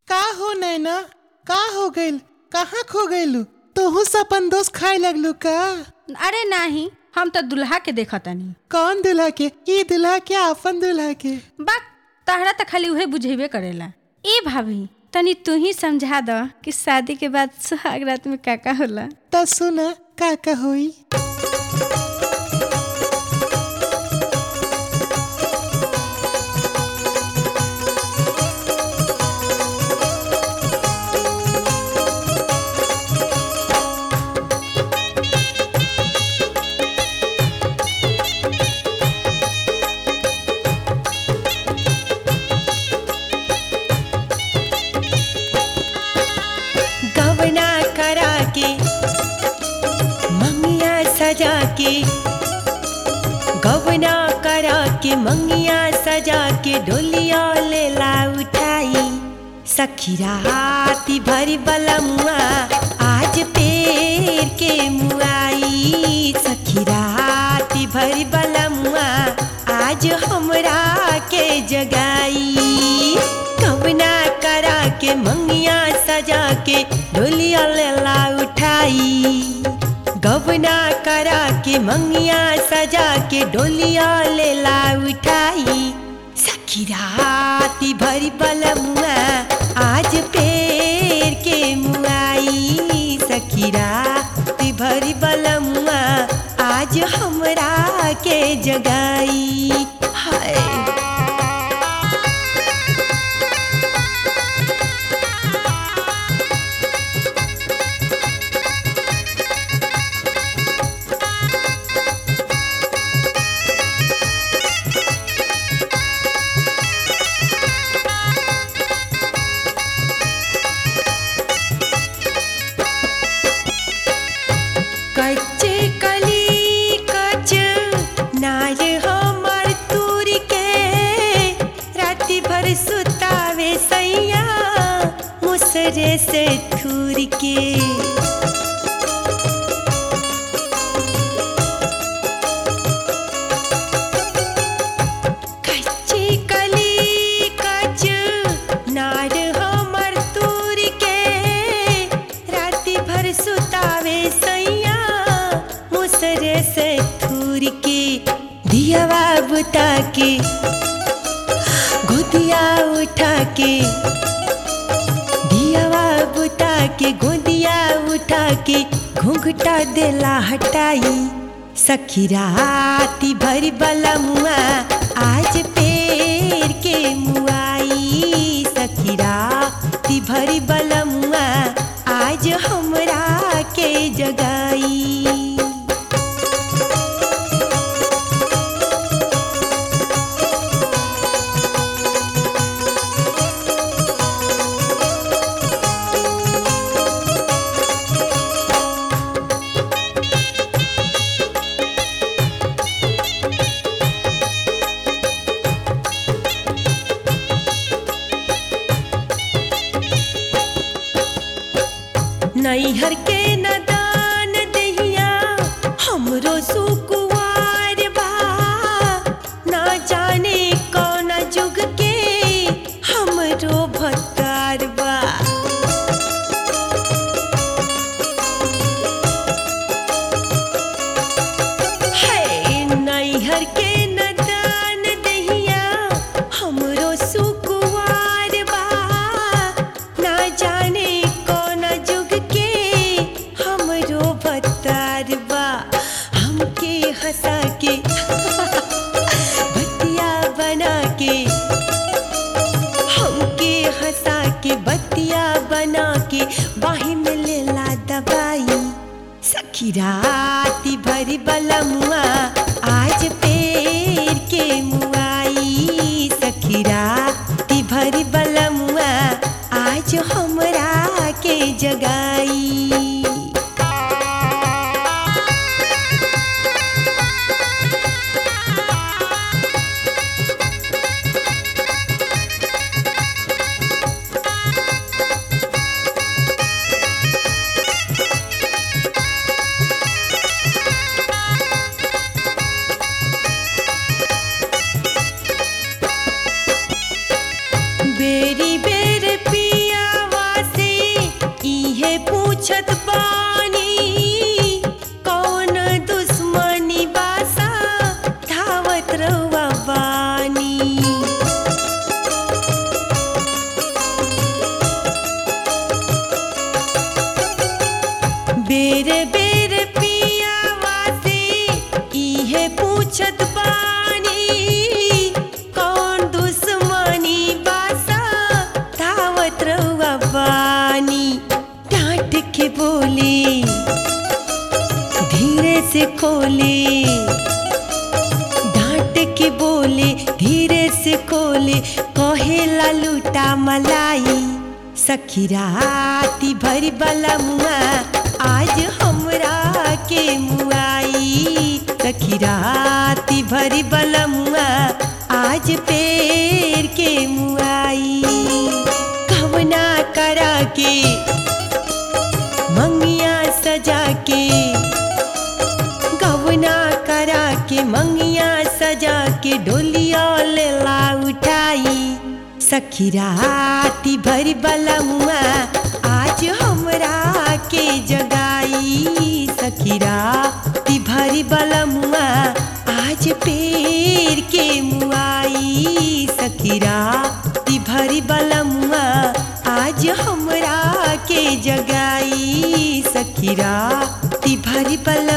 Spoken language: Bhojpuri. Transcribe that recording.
का हो नैना का हो गइल कहाँ खो गइलू तोहू से अपन दोस्त खाए लगलू का अरे नाही हम तो दुल्हा के देखतानी कौन दुल्हा के ई दुल्हा के अपन दुल्हा के बा तहरा तो खाली उहे बुझेबे करेला ए भाभी तनी तू ही समझा द कि शादी के बाद सुहाग रात में का का होला त सुना का का होई गवना करा के मंगिया सजा के गवना करा के मंगिया सजा के डोलिया लेला उठाई सखी राती भरी बलमुआ आज पेर के मुआई सखी राती भरी बलमुआ आज हमरा के जगाई कवना करा के मंगिया सजा के डोलिया लेला उठाई गवना करा के मंगिया सजा के डोलिया लेला उठाई सखी राती भरी बलमुआ आज पेर के मुआई सखी राती भरी बलमुआ आज हमरा के जगाई हाय कच्चे कली कच नाय हमर तूर के राति भर सुतावे सैया मुसरे से थूर के कच्ची कली कच नार हमर तूर के राति भर सुतावे सैया मुसरे से थूर के दियावा बुता के गोदिया उठा के दियावा बुता के गोदिया उठा के घूंघटा देला हटाई सखी राती भरी बलमुआ आज पेर के मुआई सखी राती भरी बलमुआ आज हमरा के जगाई नैहर के नदान दहिया हमरो सुकुवार बा ना जाने कौन जुग के हमरो भत्तार बा है नैहर के नदान दहिया हमरो सुकुवार बा ना जाने कौन जुग के हमरो भत्तार बा हमके बेर बेर पियावा से इहे पूछत बानी कौन दुश्मनी बासा धावत रहुआ बानी डांट के बोले धीरे से खोले डांट के बोले धीरे से खोले कहेला लूटा मलाई सखी राती भरी बला मुआ आज हमरा के मुआई सखी राती भरी बला मुआ आज पेड़ के मुआई कवना करा के मंगिया सजा के गवना करा के मंगिया सजा के डोलिया लेला उठाई सखी राती भरी बलमुआ आज हमरा के जगाई सखी राती भरी बलमुआ आज पेड़ के मुआई सखी राती भरी बलमुआ आज हमरा के जगाई सखी राती भरी बलमुआ